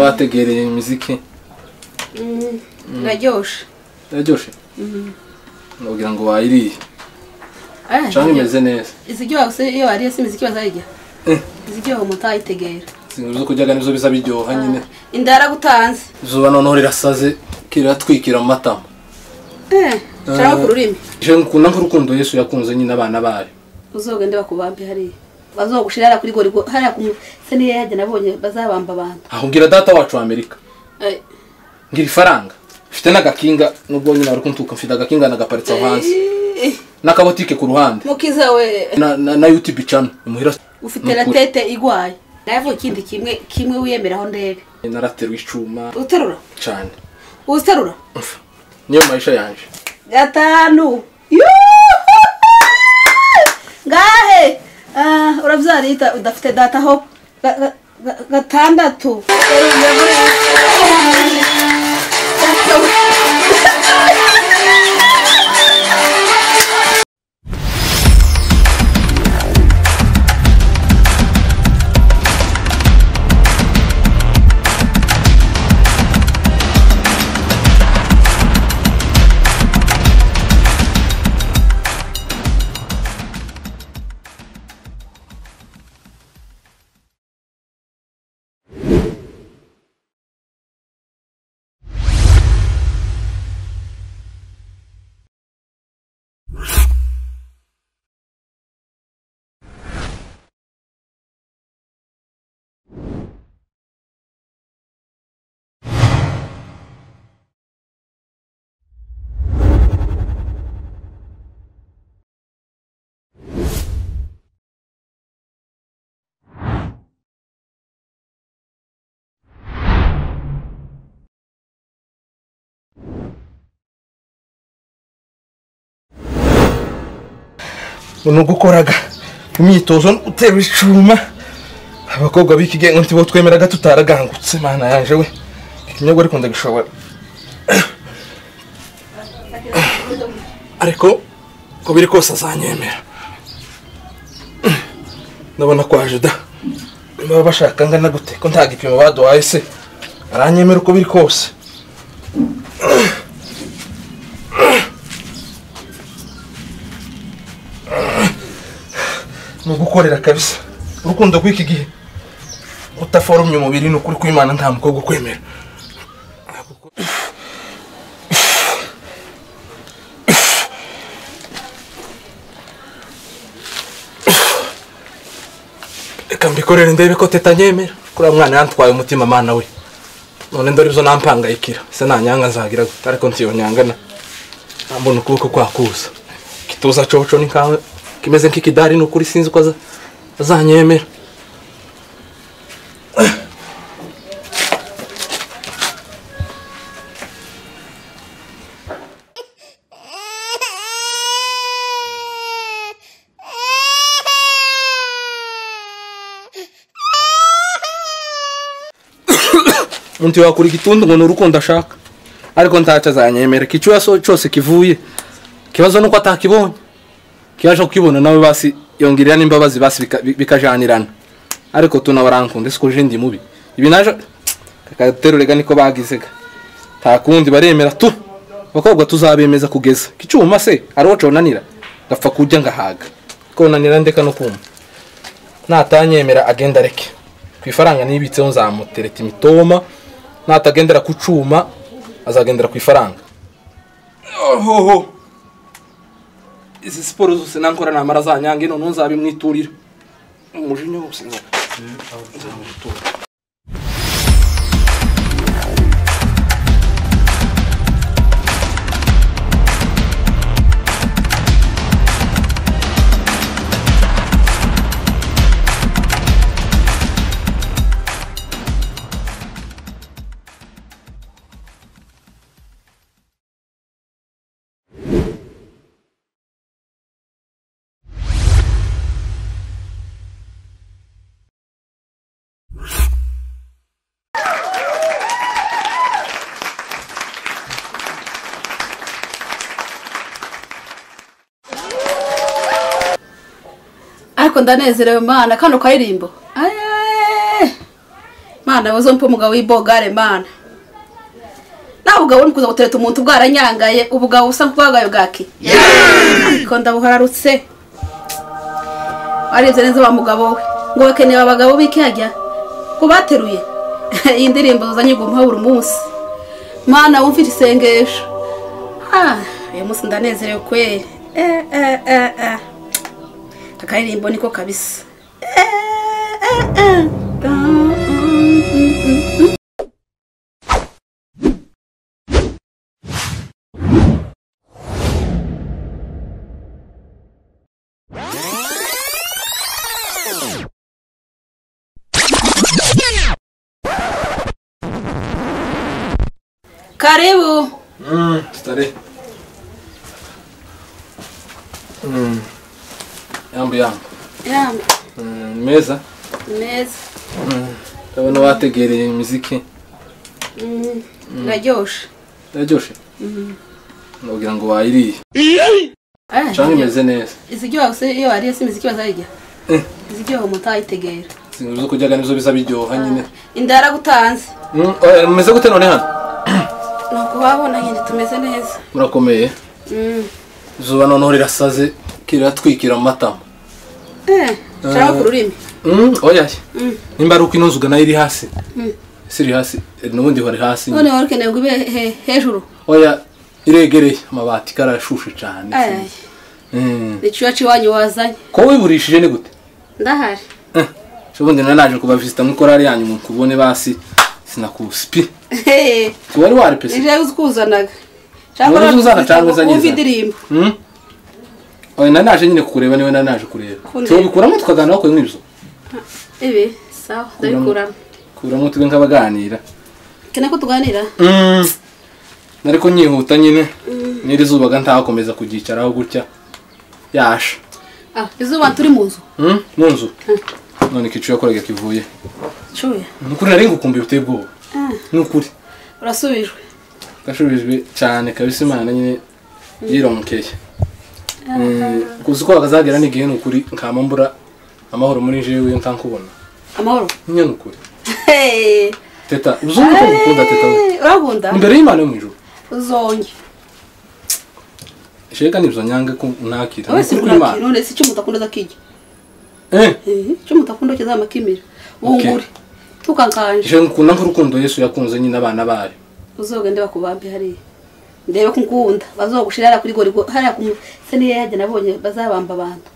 wategereye imiziki iraryoshye iraryoshye nubwira ngo wayiriye Ah, cyangwa iryo- imeze neza iziryoha gusa iyo wariye si imiziki bazayirya Eh. iziryoha umuntu atayitegera inkuru zo kuryaga nizo biza biryoha nyine inda yaragutanze izuba noneho rirasaze kiratwikira mu matama Eh, cyangwa ku rurimi je ngukunda nk'urukundo yesu yakunze nyine abana bayo uzogende bakubambe hariya bazogushira hariya kuri gorigo hariya ku seniye yajya nabonye bazabamba abantu aho ngira data wacu wa amerika Eh, ngira ifaranga mfite n'agakinga nubwo nyine bari kuntuka mfite agakinga nagaparitse aho hanze eh, n'akabotike ku ruhande mukiza we na, na, na youtube channel imuhira ufite na tete igwaye navuye ikindi kimwe kimwe wiyemeraho ndebe naraterwa icuma uterura cyane uziterura niyo mayisha yanje gatanu ngahe Ah, urabyariye uta- udafite data ho Ga- ga- ga- gatandatu nuko ukoraga imyitozo uterura icuma abakobwa b'ikigenga ntibo twemeraga tutaragangutse mana yaje we ikinyobwa ariko ndagishobora ariko uko biri kose azanyemera ndabona kwaje da baba bashaka angana gute ko nta gipimo baduhaye se aranyemera uko biri kose ni ugukorera kabisa urukundo rw'iki gihe utaforomye umubiri ni ukuri kw'imana nta mukobwa ukwemera reka mbikorere ndebe ko tetanyemera kuriya mwana yantwaye umutima mana we none ndore izo nampangayikira se nanyanga nzagira gute ariko ntiyonyangana nambona ukuboko kwakuza kituza coco ni nkawe kimeze nk'ikidari ni ukuri sinzi ko aza- azanyemera undi wakura igitundu ngo ni urukundo ashaka ariko ntacyo azanyemera ikicuya so- cyose kivuye ikibazo ni uko atakibonye kibaje kukibona nawe basi yongerera n'imbabazi basi bika- bi- bikajanirana ariko tunabarankunde siko je ndi mubi ibi naje kakaterurega niko bagizega nta kundi baremera tu abakobwa tuzabemeza kugeza kicuma se hariho conanira ndapfa kurya ngahaga konanira ndeka no kumva natanyemera agenda areke ku ifaranga nibitseho nzamutereta imitoma natagendera ku cuma azagendera ku ifaranga ohoho izi siporo zose nankora namara zanyange noneho nzabimwiturira umujinya wose nzamutura ariko ndanezerewe mana kano karirimbo Aye! mana wazompa umugabo w'ibogare mana nawe ubugabo uri kuza gutereta umuntu bwaranyangaye ubugabo busa bwagayo bwaki ariko ndabuhararutse warebye neza wa mugabo we ngo bakeneye abagabo b'ikihajya ko bateruye iyi ndirimbo zuzanye ugomba buri munsi mana wumvira isengesho Ah, uyu munsi ndanezerewe kweri Eh, eh, eh, eh. akaririmbo niko kabisa Eh, eh, eh. Mm, mm, mm, mm. karibu Mm, tutare. Mm. Yambu yambu. yambe Mm, meza. neza Mm. Ndabona wategereye imiziki. Mm, iraryoshe Ndaryoshe. Mhm. Nubwira ngo wayiriye. Ah, Canke imeze neza. iziryoha gusa iyo wariye si imiziki bazayirya Eh. iziryoha umuntu ayitegera Sinzi zo kuryaga nivyo bisa biryoha nyine. inda yaragutanze Mm, oya, mumeze gute none hano? ni ukubabona nyine tumeze neza Murakomeye. Mm. Zuba noneho rirasaze kiratwikira mu matama. Eh, nshaka ku rurimi Mm, oya. Mm. Nimba ari uko ino nzuga nayo iri hasi. Mm. Siri hasi. eh, N'ubundi hori hasi. nyine. none wari ukeneye ngo ibe he- hejuru Oya iregereye amabati karashushe cyane. Ay, Mm. ni ciwacu iwanyu wazanye Ko wiburishije ni gute? ndahari Eh, ejo bundi nari naje kubavisita muri korari yanyu mu kubone basi sinakusipi. Wari wari pese. nije uzi kuzanaga Wari uzi kuzana cyangwa uzanye wumva izana? indirimbo Hmm? Oya nari naje nyine kukureba niwe nari naje kureba. Kundeba. Tubikuramo tukaganira bakwe mwibyo. ibi sawa ndabikuramo Kuramo tube nk'abaganira. keneye ko tuganira Mm. Nari ko nyihuta nyine. Niri zubaga ntakomeza kuryicaraho gutya. Yasha. ah izuba turi mu nzu Hmm? Mu nzu. None kicu yakoraga kivuye. cuya Ni ukuri nari ngukumbuye uteye ubwoba. Ni ukuri. urasubijwe gashubijwe cyane kabisa imana nyine yiromokeye kuzi ko bakazagera n'igihe ni ukuri nkama mbura amahoro muri jewe ntankubona amahoro nyine ni ukuri Hey. teta uzumva ko ngukunda teta we Hey, urabunda imbere y'imana yo mu ijuru uzonye shega nibyo nyange ko nakira ni wese ukuri kurakira imana none si icyo umuntu akunda zakijya eh icyo umuntu akunda kizamakimira wungure tukakanje je ngukunda nk'urukundo yesu yakunze nyine abana bayo uzogende bakubambe hariya ndebe ko ngunda bazogushira hariya kuri gorigo hariya ku mu- se niyo yajya nabonye bazabamba abantu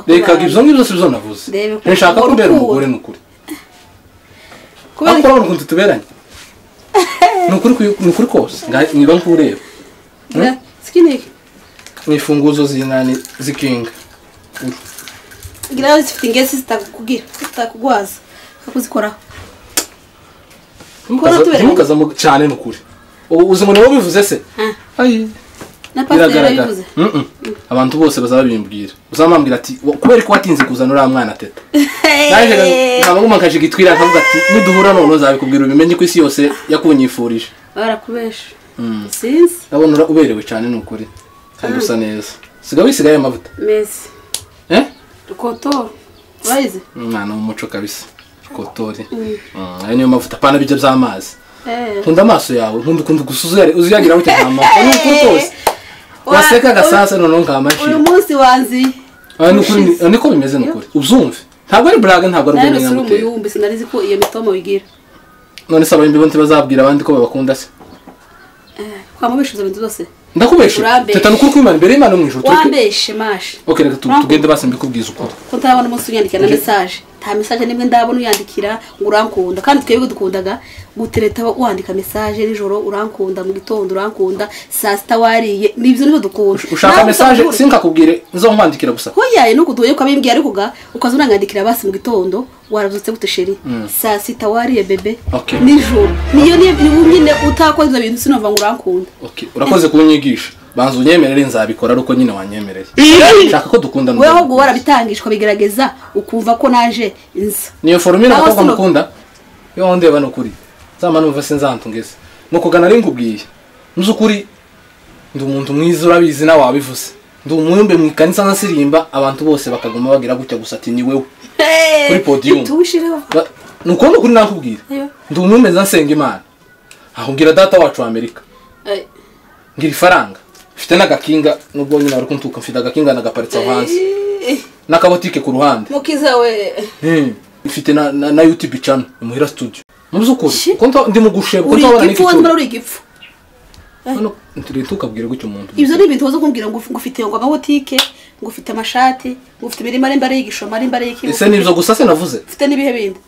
reka ibyo bazohakubamba ngibyo si byo navuze Ndebe ko nshaka ko mbera urukundo. umugore ni ukuri kubera ariko urabona ukuntu tuberanye ni ukuri kwi- ni ukuri kose nga- niba nkureba iki- sikiniki ni imfunguzo z'inani z'ikinga ngira nawe zifite ingesi zitakugira zitakugwaza kakuzikoraho Kuba Ntukaza- tuberanye. ntukaza mu- cyane nukuri uzi ngo niwo bivuze se Ah, ayi na pasiteri biragaragara yabivuze Mm, mm. abantu bose bazabimbwira uzamambwira ati "Wa- kubera ko watinze kuzana uriya mwana teta naje nkabaguma nkaje gitwira nkavuga ati niduhura none uzabikubwira ubimenye ko isi yose yakunyifurije barakubesha Mm. sinzi ndabona ura- uberewe cyane nukuri kandi usa neza siga wisigaye amavuta mesi eh rukotora urayizi umwana w'umuco kabisa kotori Mm, ayo niyo mavuta apana bijya by'amazi Eh. nkunda amaso yawe nkunda ukunda gusa uzuyare- uzuyagira gutya nta maso ni ukuri kose waseka agasasa noneho uyu nkamaciye munsi wanziye aya ni ukuri ni- niko bimeze ni ukuri ubyumve ntabwo ari braga ntabwo ari nawe ubwenge uri nyamuteye umuyumbi sinarizi ko iyo mitomo bigira none se abayimbi bo ntibazabwira abandi ko babakunda se twamubeshuza ibintu byose ndakubeshe Urambeshe. teta ni ukuri kw'imana imbere y'imana yo mu ijuru tureke wambeshe mashe ok reka tu- Urambeshe. tugende basi mbikubwiza ukuri ko ntarabona umunsi unyandikira na mesaje nta mesaje nimwe ndabona uyandikira ngo urankunda kandi twebwe dukundaga gutereta wandika mesaje nijoro urankunda mu gitondo urankunda saa sita wariye nibyo nibo dukunda ushaka Nawe mesaje usanga- sinkakubwire nzonkwandikira gusa hoyaye nuko utuye kwabibwiye ariko ga ukaza unangandikira basi mu gitondo warabyutse gute sheri saa sita wariye bebe Okay. nijoro niyo niyo niwo nyine utakoze ibyo bintu sinumva ngo urankunda ok urakoze kunyigisha banza unyemerere nzabikora ariko nyine wanyemereye nshaka ko dukundana wewe ahubwo warabitangishwa bigaragaza ukumva ko naje nza niyo forumire Aho abakobwa sino- mukunda yo ndeba ni ukuri nzama numva se nzantungeze ni ukugana ari nkubwiye nzi ukuri ndi umuntu mwiza urabizi nawe wabivuze ndi umuyumbe mu ikanisa nkasirimba abantu bose bakaguma bagira gutya gusa ati ni wewe Kuri podium. ntitubishireho Ba- ni ukubona kuri nakubwira Ayo. ndi umwemeza nsenga imana aho ngira data wacu wa amerika Eh, ngira ifaranga mfite n'agakinga nubwo nyine ari kuntuka mfite agakinga nagaparitse aho hasi eh, n'akabotike ku ruhande mukiza we Eh, mfite na, na, na youtube channel imuhira studio mu by'ukuri Shi. ko nta- ndi mu gusheba ko uri ntabona igipfu wazimara n'igicu uri igipfu hano nturire ntukabwire gutyo umuntu ibyo ni ibintu waza kumbwira ngo ngo ufite ngo amabotike ngo ufite amashati ngo ufite imirima ari mbere y'igishoma ari mbere y'ikigo ese nibyo gusa se navuze ufite n'ibihe bindi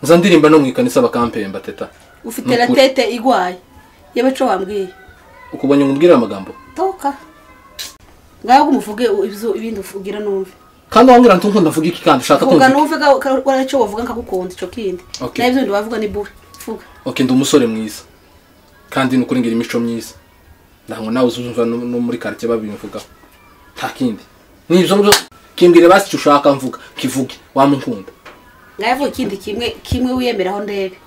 nza ndirimba no mu ikanisa bakampemba teta ufite Nukuri. na tete igwaye yebaco wambwiye ukubonye ngo umbwire amagambo toka ngaho umuvuge ibyo ibindi uvugira numve kandi wambwira nti nkunda mvuga iki kandi ushaka kumva vuga iki? numve ga- ka- ko aricyo wavuga nkagukunda icyo kindi Okay. nawe ibyo bindi wavuga ni bure vuga ok ndi umusore mwiza kandi nukuri ngira imico myiza ntabwo nawe uzumva no no muri karitsiye babivugaho nta kindi ni ibyo ngibyo kimbwire basi icyo ushaka mvuga kivuge wamunkunda ngaho avuga ikindi kimwe kimwe wiyemeraho ndebe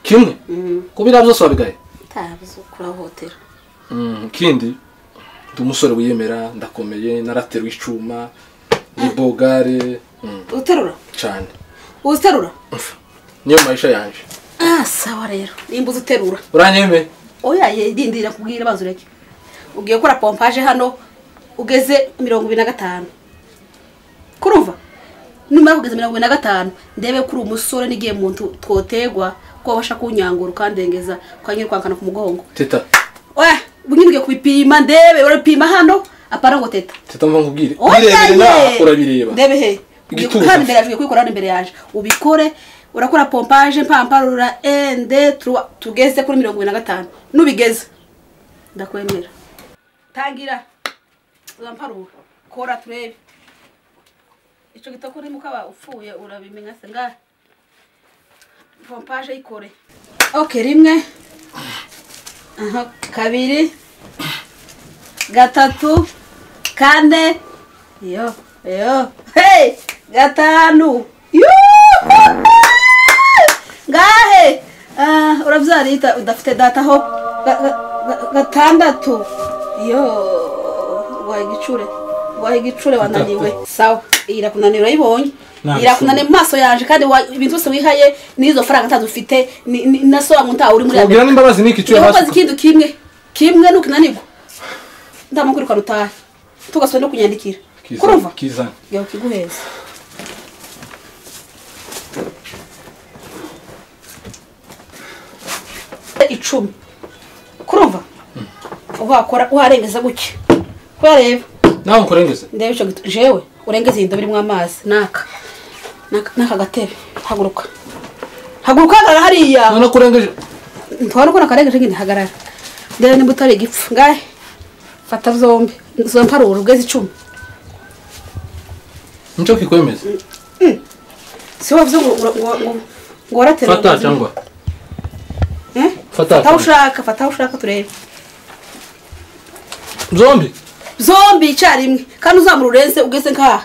kimwe Mm. kuba ibyo byose wabigaye utazi kurahohotera Mm, kindi ndi umusore wiyemera ndakomeye narateruye icyuma ni bogare mm, uterura cyane uziterura niyo mayisha yanjye ah sawa rero nimba uzi uterura uranyemeye oya yirindira kubwira abazi ureke ugiye gukora pompaje hano ugeze mirongo ibiri na gatanu kurumva numara kugeza mirongo ibiri na gatanu ndebe ko uri umusore n'igihe muntu twotegwa ko wabasha kunyangura ukandengeza ukanyura kwankana ku mugongo teta oya nyine ugiye kubipima ndebe urapima hano apana ngo teta teta mva nkubwire Oya, birebire ye! nawe urabireba ndebe he Igituza. kandi imbere yaje kubikora hano imbere yaje ubikore urakora pompaje mpamparura ende turuwa tugeze kuri mirongo ibiri na gatanu nubigeze ndakwemera tangira uramparura kora turebe icyo gitaka urimo ukaba upfuye urabimenya se ngahe pompaje ikore ok rimwe aha kabiri gatatu kane yo yo hey gatanu Yuhu! ngahe Ah, urabyarita udafite data ho Ga- ga- ga- gatandatu yo waye igicure waye igicure wananiwe sawa iyi irakunanira urayibonye Nta irakunaniye mu maso yaje kandi wa- ibintu byose wihaye n'izo faranga ntazo ufite ni- ni- na sobangu ntawe uri muri Mubwira n'imbabazi niki cyo Niba ukoze basuka. ikindi kimwe kimwe nukinanirwa ndamukwirukana utahe tugasubira no kunyandikira kurumva Kizana. gera ukiguheza icumi kurumva wakora warengeza gutya wareba Nawe nkurengeze. ndebe icyo gito jewe urengeze iyi ndobo irimo amazi naka Naka- naka gatebe haguruka haguruka hagarara hariya None kurengeje. ntwara ukora akarengeje nyine hagarara ndebe nimba utari igipfu ngahe fata zombi zomparura ubwezi icumi Nicyo kikwemeza. si wavuze ngo ura- ngo ngo ngo waratera Fata cyangwa. Eh? Fata fata aho cyangwa. ushaka fata aho ushaka turebe Zombi. zombi icyarimwe kandi uzamura urenze ugeze nk'aha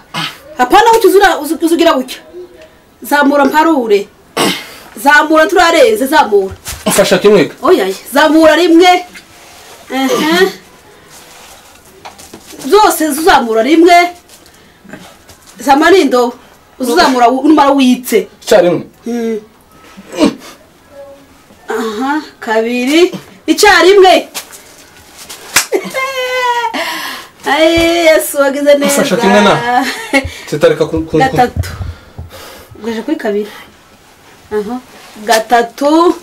apana aho uzura uzugira gutya zamura mparure zamura turarenze zamura Mfasha kimwe. oyaye zamura rimwe Ehe. zose zuzamura rimwe zama n'indobo uzamura wu- numara witse Cyarimwe. Mm. aha kabiri icyarimwe Aye, yesu wagize Ufasha neza kimwe na? Tetareka ku ku. gatatu ugaje kuri kabiri aha gatatu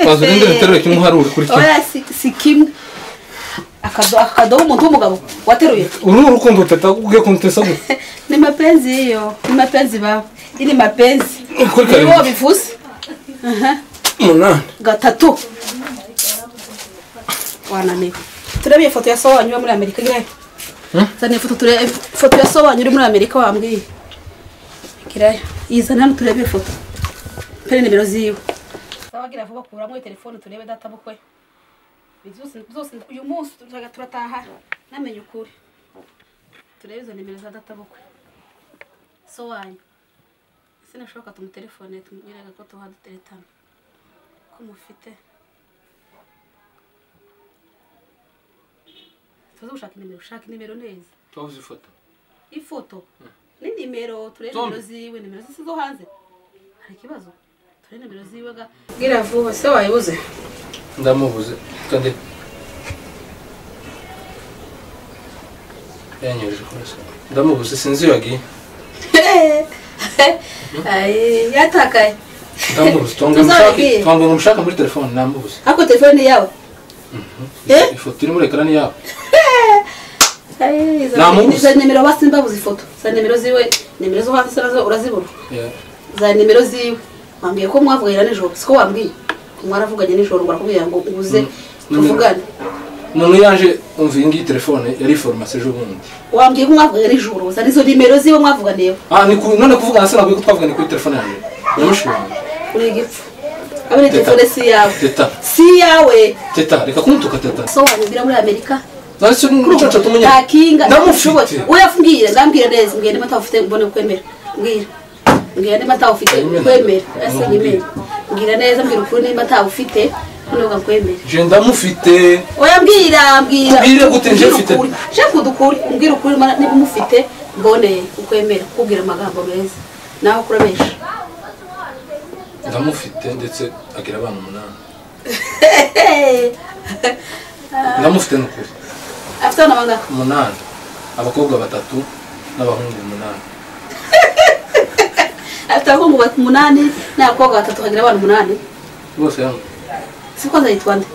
Bazo rinde biterwe kimwe uharure kuri kimwe. oya si, si kimwe akadobo akadobo umuntu w'umugabo wateruye Uru ni urukundo teta ugiye kuntesa gute. ni mapenzi hiyo ni mapenzi baba hii ni mapenzi Kuri karindwi. niwo bivuze Aha. Umunani. gatatu wananiwe turebe ifoto ya so wanyu uba muri amerika girayo Hmm? zana ifoto turebe ifoto ya so wanyu uri muri amerika wambwiye girayo izana hano turebe ifoto pere nimero ziwe sawa gira vuba kuramo telefone turebe data bukwe byose byose uyu munsi turaga turataha namenye ukuri turebe izo nimero za data bukwe so wanyu ese nashoboka tumutelefone tumubwiraga ko tuha duteretana ko mufite tuze gushaka inimero ushaka inimero neza Twavuze ifoto. ifoto ni nimero turebe Tom. nimero ziwe nimero zisi zo hanze hari ikibazo turebe nimero ziwe ga bwira vuba se wayibuze ndamubuze kandi yanyoje kurasa ndamubuze sinzi iyo yagiye Ayi, yatakaye ndamubuze tuwange Tuzabigiye. umushake tuwange umushake muri telefone ndamubuze ariko telefone ni yawe Eh? ifoto iri muri ekarani yabo Ayi, izo- Namubuze. izo nimero basimbabuze ifoto za nimero ziwe nimero zo hanze se nazo urazibura Yeah. za nimero ziwe wambwiye ko mwavuganye nijoro siko wambwiye ko mwaravuganye nijoro barakubwira ngo ubuze Nimero. tuvugane none yaje umva iyi ngiyi telefone yari foromasi ejo bundi wambwiye ko mwavuganye nijoro za nizo nimero ziwe mwavuganiyeho ah ni ku none kuvugana se nabwiye ko twavuganye kuri telefone yanjye nyamushi wanjye uri igipfu abiri telefone si iyawe teta si iyawe teta reka kumutuka teta so wanyumvira muri amerika nacyo n'umucaca tumenye nta kinga ndamufite uyambwire ndambwire neza mbwira nimba ufite mbone ukwemera mbwira mbwira nimba ufite Ayimenye. ukwemera ese Ayimenye. nyimene mbwira neza mbwira ukuri nimba ufite noneho ugakwemera je ndamufite oya mbwira mbwira Mbwire gute nje mfite? ukuri shaka udukuri umbwira ukuri mana- niba umufite mbone ukwemera kubwira amagambo meza nawe ukurabesha ndamufite ndetse agira abana umunani ndamufite ni ukuri afite abana bangahe umunani abakobwa batatu n'abahungu umunani afite abahungu bat- umunani n'abakobwa batatu kagira abana umunani bose hamwe siko nzayitwa nde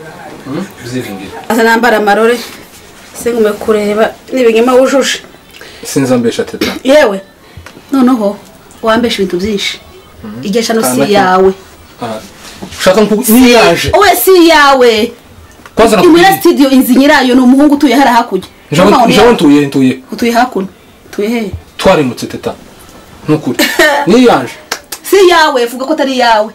Hmm? byiringiro aza nambara amarore singume kureba n'ibinyoma wujuje sinzi ambesha teta yewe noneho wambesha ibintu byinshi igihe shano Kana si ki- iyawe Ah, ushaka nkubu niyo yaje we si iyawe kwazana imwira kubiri studio inzu nyirayo ni umuhungu utuye hariya hakurya Mama, njyewe ntuye ntuye utuye hakuno utuye hehe twarimutse teta nukuri niyo yaje si iyawe vuga ko atari iyawe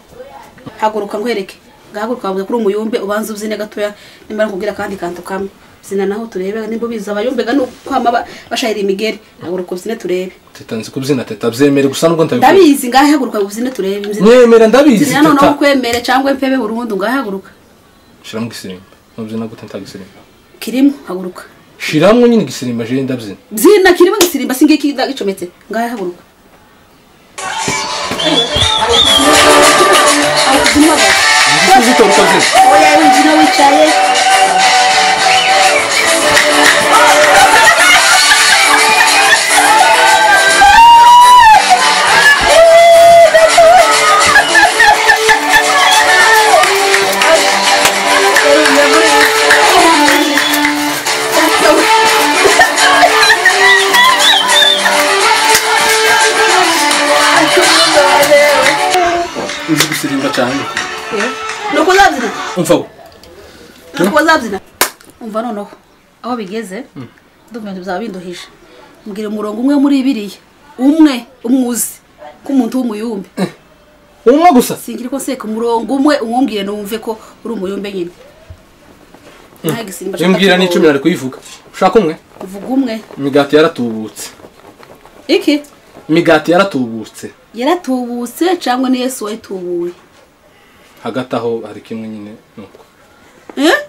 haguruka nkwereke ngahaguruka wavuga kuri umuyumbe ubanza ubyine gatoya nimba nakubwira akandi kantu kamwe zina naho turebe nimba ubizi abayumbega ni ukwama ba- bashayira imigeri haguruka ubyine turebe teta nzi kubyina teta byemere gusa nubwo ntabikora ndabizi ngahe haguruka ubyine turebe mbyine nyemera ndabizi zina noneho teta ukwemere cyangwa empebe burundu ngahe haguruka shiramo igisimba nubyina gute ntagisimba kirimo haguruka shiramo nyine igisimba jewe ndabyina zina kirimo gisirimba si ngiki ndagicometse ngahe haguruka zitora ukabyina oya wimbyino wicaye nzi gusirimba cyane nuko uzabyina umvaho nuko uzabyina umva noneho aho bigeze ndumva ibintu byaba binduhije mbwira umurongo umwe muri biriya umwe umwuzi k'umuntu w'umuyumbe umwe gusa singira ko nseka umurongo umwe umwumvire numve ko uri umuyumbe nyine nta gisimba ashaka imbwira ni icumi kuvuga. nari kuyivuga ushaka umwe vuga umwe imigati yaratubutse iki imigati yaratubutse yaratubutse cyangwa ni yesu wayitubuye hagati aho hari kimwe nyine nuko Eh?